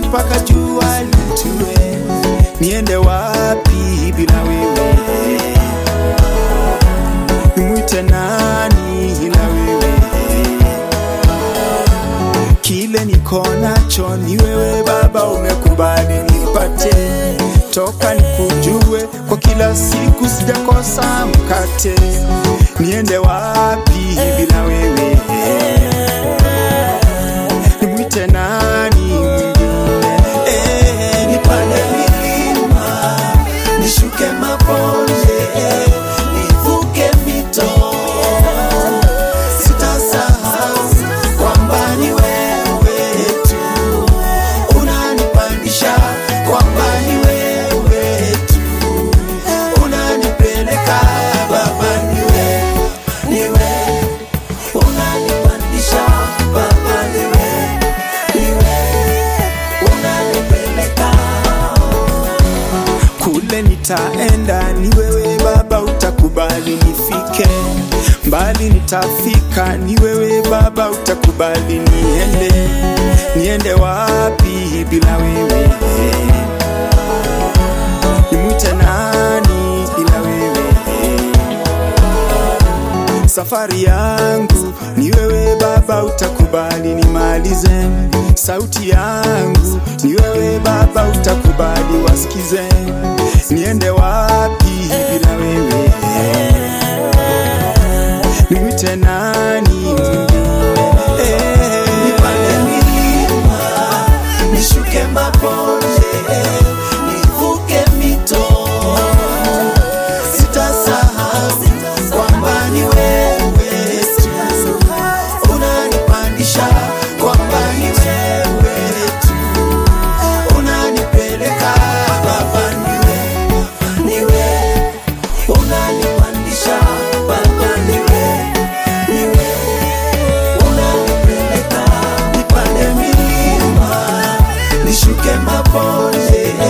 mpaka jua litue. Niende wapi bila wewe? Nimwite nani ila wewe? Kile niko nacho ni wewe Baba, umekubali nipate toka nikujue, kwa kila siku sijakosa mkate. Niende wapi bila wewe? Nimwite nani mwingine? Eh, nipande milima, nishuke mabonde, nivuke mito, sitasahau kwamba ni wewe tu unanipandisha, kwamba ni wewe tu unanipeleka Baba, ni wewe, ni wewe unanipandisha Baba, ni wewe, ni wewe unanipeleka kule nitaenda, ni wewe Baba, utakubali nifike mbali, nitafika, ni wewe Baba, utakubali niende. Niende wapi bila wewe? Nimwite nani bila wewe? Safari yangu ni wewe Baba, utakubali nimalize. Sauti yangu ni wewe Baba, utakubali wasikize. Niende wapi bila wewe? Nimwite nani mwingine? Eh, nipande milima, nishuke mabonde, nivuke mito sitasahau kwamba ni wewe tu unanipandisha, kwamba ni wewe tu unanipeleka Baba, ni wewe, ni wewe unanipandisha Baba, ni wewe, ni wewe unanipeleka, nipande milima, nishuke mabonde